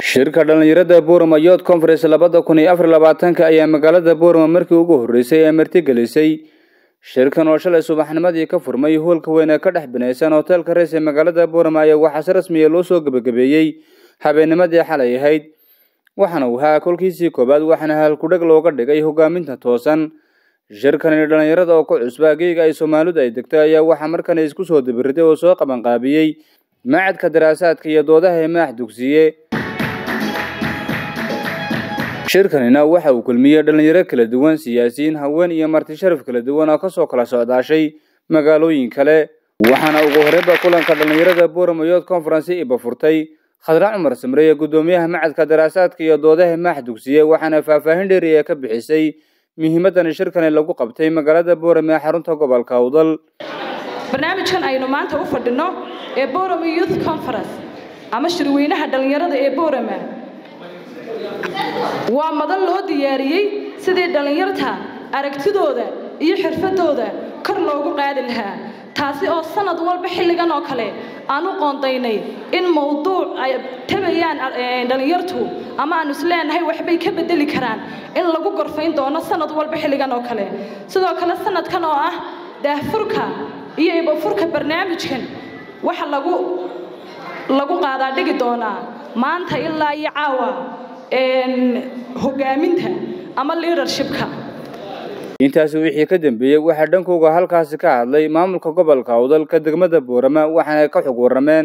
shirka dhallinyarada boorama youth conference labada kun iyo afar labaatanka ayaa magaalada boorama markii ugu horreysay ee martigelisay shirkan oo shalay subaxnimadii ka furmay hoolka weyn ee ka dhex binaysan hoteelka reys ee magaalada boorama ayaa waxaa si rasmiya loo soo gebagabeeyey habeennimadii xalay ahayd waxaana uu ahaa kolkiisii koowaad waxaana halkudheg looga dhigay hogaaminta toosan shirkani dhallinyarada oo ku cusba geega ay soomaalidu ay degtay ayaa waxaa markan isku soo dabiriday oo soo qabanqaabiyey macadka daraasaadka iyo doodaha ee maax dugsiye shirkanina waxa uu kulmiyey dhallinyaro kala duwan siyaasiyiin haween iyo marti sharaf kala duwan oo kasoo kala socdaashay magaalooyin kale waxaana ugu horreynba kulanka dhallinyarada boorama youth conference iba furtay khadra cumar samre ee guddoomiyaha macadka daraasaadka iyo doodaha maax dugsiye waxaana faahfaahin dheeriya ka bixisay muhiimadan shirkani lagu qabtay magaalada boorama ee xarunta gobolka awdal barnaamijkan aynu maanta u fadhino ee borama youth conference ama shirweynaha dhallinyarada ee borama waa madan loo diyaariyey sidii dhallinyarta aragtidooda iyo xirfadooda kor loogu qaadi lahaa taasi oo sanad walba xilligan oo kale aan u qoondaynay in mawduuc ay tabayaan dhallinyartu ama aanu isleenahay waxbay ka bedeli karaan in lagu gorfayn doono sanad walba xilligan oo kale sidoo kale sanadkan oo ah daahfurka iyo ibafurka barnaamijkan waxa lagu lagu qaadaa dhigi doonaa maanta ilaa iyo caawa hogaaminta ama leadershipka intaasi wixii ka dambeeyey waxaa dhankooga halkaasi ka hadlay maamulka gobolka awdalka degmada boorama waxaana ka xog warrameen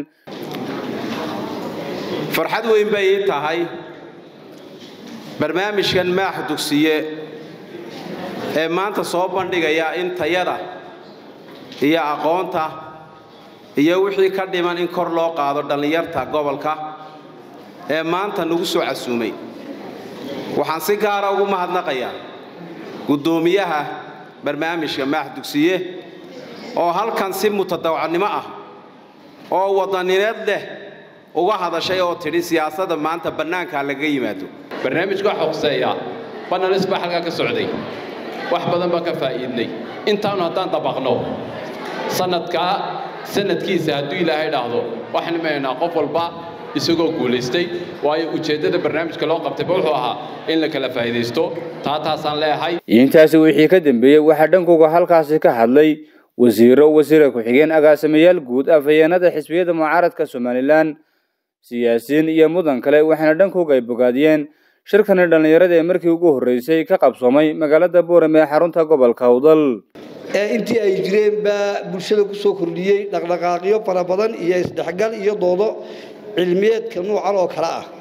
farxad weyn bay ii tahay barnaamijkan maax dugsiye ee maanta soo bandhigaya in tayada iyo aqoonta iyo wixii ka dhiman in kor loo qaado dhallinyarta gobolka ee maanta nagu soo casuumay waxaan si gaara ugu mahadnaqayaa guddoomiyaha barnaamijka maax dugsiye oo halkan si mutadawacnimo ah oo wadanineed leh uga hadashay oo tidhi siyaasadda maanta bannaankaa laga yimaado barnaamijka waxa xuseeya banalis baa halkaa ka socday wax badan baan ka faa'iidnay intaanu haddaan dabaqno sanadkaa sanadkiisa hadduu ilaahay dhaahdo waxaan imanaynaa qof walba isagoo guulaystay waayo ujeeddada barnaamijka loo qabtayba wuxuu ahaa in la kala faa'iidaysto taa taasaan leeyahay intaasi wixii ka dambeeyey waxaa dhankooga halkaasi ka hadlay wasiiro wasiira ku-xigeen agaasimayaal guud afhayeenada xisbiyada mucaaradka somalilan siyaasiyiin iyo mudan kale waxaana dhankooga ay bogaadiyeen shirkani dhallinyarada ee markii ugu horreysay ka qabsoomay magaalada boorame ee xarunta gobolka awdal intii ay jireen baa bulshada ku soo kordhiyey dhaqdhaqaaqyo fara badan iyo isdhexgal iyo doodo cilmiyeedka nuucan oo kale ah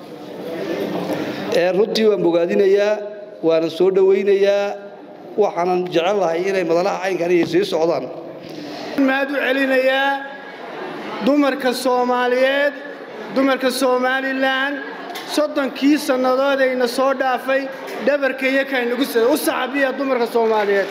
runtii waan bogaadinayaa waana soo dhowaynayaa waxaanan jecel lahay inay madalaha caynkan iyo sii socdaan maad u celinayaa dumarka soomaaliyeed dumarka somalilan soddonkii sannadoodayna soo dhaafay dhabarka iyakaynagu sida u saxabiya dumarka soomaaliyeed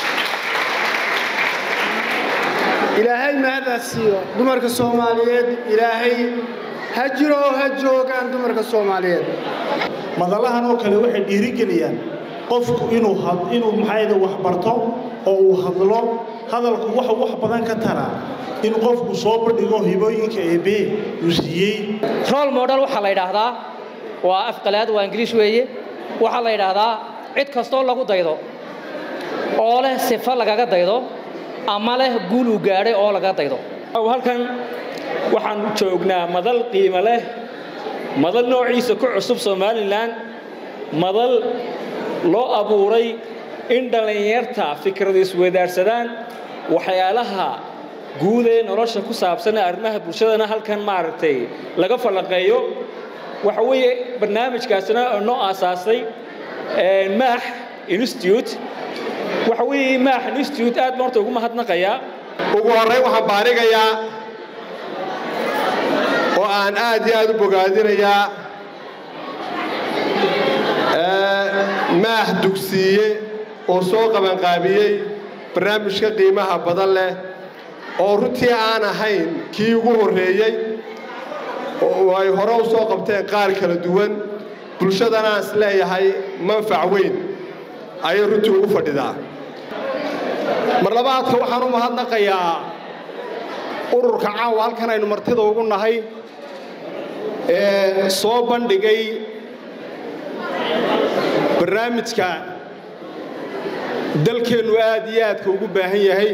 ilaahay mahadaas siiyo dumarka soomaaliyeed ilaahay ha jiro oo ha joogaan dumarka soomaaliyeed madalahan oo kale waxay dhiirigeliyaan qofku inuu inuu maxayda wax barto oo uu hadlo hadalku waxa wax badan ka taraa in qofku soo bandhigo hibooyinka eebe uu siiyey role model waxaa la yidhaahdaa waa afqalaad waa ingiriish weeye waxaa la yidhaahdaa cid kastoo lagu daydo oo leh sifo lagaga daydo ama leh guul uu gaadhay oo laga daydo halkan waxaan joognaa madal qiimo leh madal noociisa ku cusub somalilan madal loo abuuray in dhallinyarta fikrada isweydaarsadaan waxyaalaha guud ee nolosha ku saabsan arrimaha bulshadana halkan maaragtay laga falanqeeyo waxa weeye barnaamijkaasina noo aasaasay maax institute waxa weeye maax institute aad baan horta ugu mahadnaqayaa ugu horrayn waxaan baarigayaa oo aan aad iyo aad u bogaadinayaa maax dugsiiye oo soo qabanqaabiyey barnaamijka qiimaha badan leh oo runtii aan ahayn kii ugu horreeyey oo ay hore u soo qabteen qaar kala duwan bulshadana aan is leeyahay manfac weyn ayay runtii ugu fadhidaa mar labaadka waxaan u mahadnaqayaa ururka caawa halkan aynu martida ugu nahay ee soo bandhigay barnaamijka dalkeennu aad iyo aadka ugu baahan yahay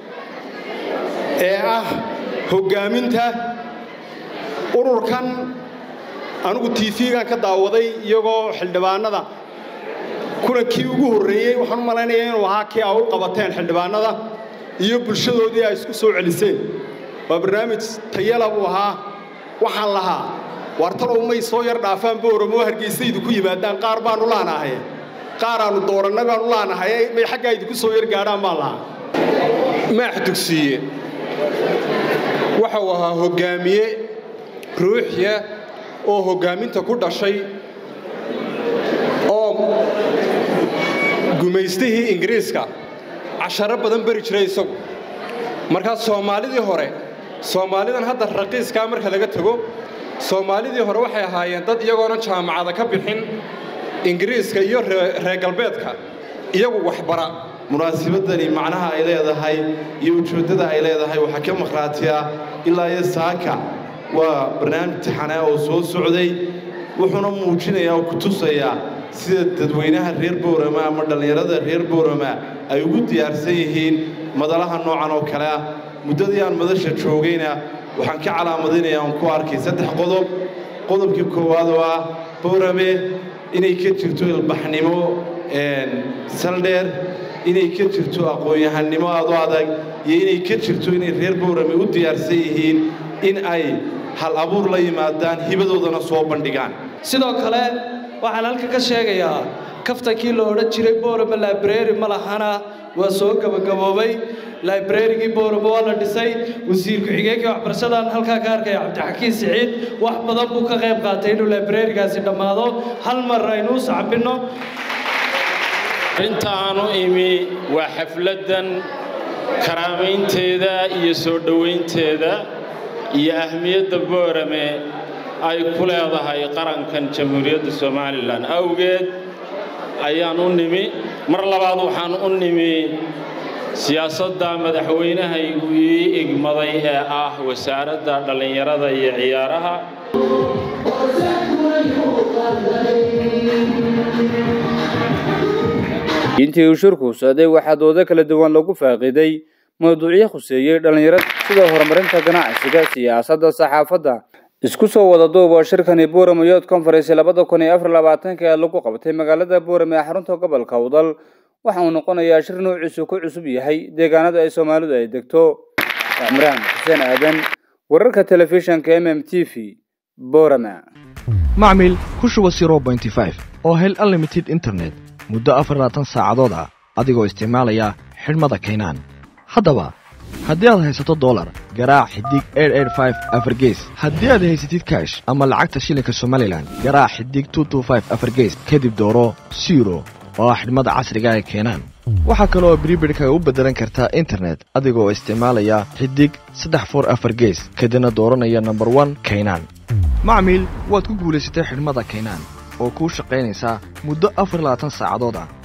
ee ah hoggaaminta ururkan anigu tv-gan ka daawaday iyagoo xildhibaanada kulankii ugu horreeyey waxaan u malaynayaa inuu ahaa kii a u qabateen xildhibaanada iyo bulshadoodii ay isku soo celiseen waa barnaamij tayala buu ahaa waxaan lahaa waartalow may soo yar dhaafaan booramo hargeysa idinku yimaadaan qaar baanu laanahay qaar aanu doorannay baanu laanahay may xaggaa idinku soo yar gaadhaan baan lahaa maax dugsiye waxa uu ahaa hoggaamiye ruuxiya oo hoggaaminta ku dhashay oo gumaystihii ingiriiska casharo badan beri jiray isagu markaa soomaalidii hore soomaalidan hadda raqiiskaa marka laga tego soomaalidii hore waxay ahaayeen dad iyagoonan jaamacada ka bixin ingiriiska iyo reer galbeedka iyagu waxbara munaasabadani macnaha ay leedahay iyo ujeeddada ay leedahay waxaa ka maqhraatiya ilaa iyo saaka waa barnaamij taxanaa oo soo socday wuxuuna muujinayaa oo ku tusayaa sida dadweynaha reer boorama ama dhallinyarada reer boorama ay ugu diyaarsan yihiin madalaha noocan oo kale ah muddadii aan madasha joogayna waxaan ka calaamadinayaa oon ku arkay saddex qodob qodobkii koowaad oo ah boorame inay ka jirto ilbaxnimo saldheer inay ka jirto aqoon-yahannimo aad u adag iyo inay ka jirto inay reer boorame u diyaarsan yihiin in ay hal abuur la yimaadaan hibadoodana soo bandhigaan sidoo kale waxaan halka ka sheegayaa kaftankii la odhan jiray boorama library ma lahana waa soo gabagaboobay librarygii boorama waa la dhisay wasiir ku-xigeenkii waxbarashadaan halkaa ka arkaya cabdixakiin siciid wax badan buu ka qayb qaatay inuu librarigaasi dhammaado hal mar aynuu sacbinno intaanu imi waa xafladdan karaamaynteeda iyo soo dhowaynteeda iyo ahmiyadda boorame ay ku leedahay qarankan jamhuuriyadda somalilan awgeed ayaan u nimi mar labaad waxaan u nimi siyaasadda madaxweynahaygu ii igmaday ee ah wasaaradda dhallinyarada iyo ciyaaraha intii uu shirku socday waxaa doodo kala duwan lagu faaqiiday mawduucyo khuseeyey dhallinyarada sida horumarinta ganacsiga siyaasadda saxaafadda isku soo wada duub oo shirkani buurama youth conference labada kun iyo afar labaatanka ee lagu qabtay magaalada buurama ee xarunta gobolka udal waxa uu noqonayaa shir nuuciisu ku cusub yahay deegaanada ay soomaalidu ay degto cimraan xuseen aadan wararka telefishanka m m t v buurama macmil ku shuba oo hel unlimited internet muddo afarlaatan saacadood ah adigoo isticmaalaya xidhmada kaynaan haddaba haddii aad haysato dolar garaac xidig afargees haddii aad haysatid kaash ama lacagta shilinka somalilan garaac xidig afargees kadib dooro siro oo ah xidhmada casriga ee keenaan waxaa kaleoo bribidhkaga u beddelan kartaa internet adigoo isticmaalaya xidig saddex for afar gees kadibna dooranaya nomber one kaynaan macmiil waad ku guulaysatay xidhmada kaynaan oo kuu shaqaynaysaa muddo afar labaatan saacadood ah